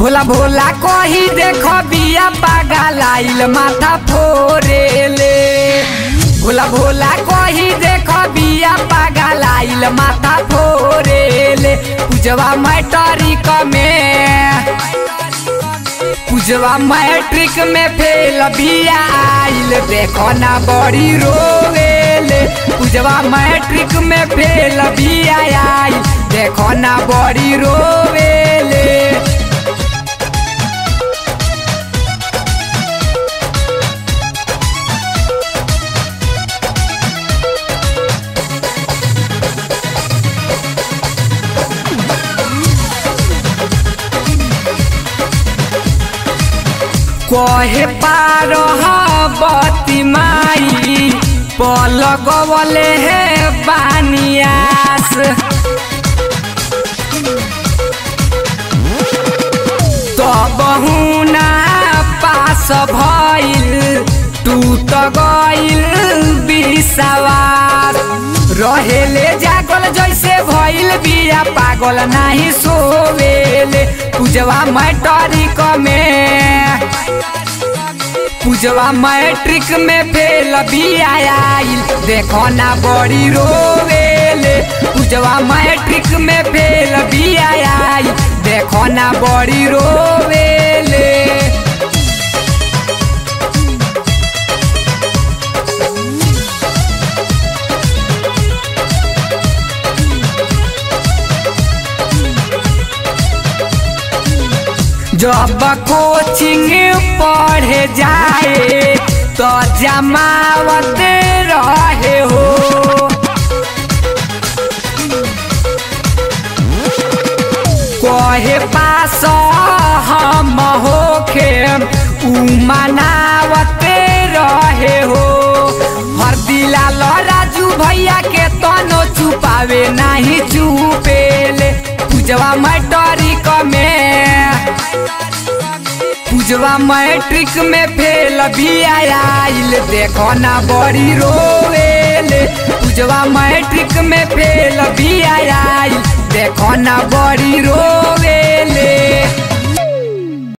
भोला भोला कही देख बिया पागल आइल माथा फोरेले भोला भोला कही देख बिया पागल आइल माथा फोरेले पूजवा मैटरिक में पूजवा मैट्रिक में फेल बिया आइल देखो ना बड़ी रोवेले पूजवा मैट्रिक में फेल बिया आइल देखो ना बड़ी रोवेले कहे पार बती माई पलगवले हे बानियास तब हुना पास भइल टूट गइल बिसवार रहेले जागल जैसे भइल बिया पागल नाही सोवेले पूजवा मैटरिक में पूजवा मैट्रिक में फेल बिया आइल देखो ना बड़ी रोवेले पूजवा मैट्रिक में फेल बिया आइल देखो ना बड़ी रोवेले जब कोचिंग पढ़े जाए तो जमावत रहे हो कहे पास हम होखे उ मनावत रहे हो हर दिला राजू भैया के तनो छुपावे नहीं चुपेले पूजवा मैटरिक में पूजवा मैट्रिक में फेल बिया आइल देखो ना बड़ी रोवेले पूजवा मैट्रिक में फेल बिया आइल देखो ना बड़ी रोवेले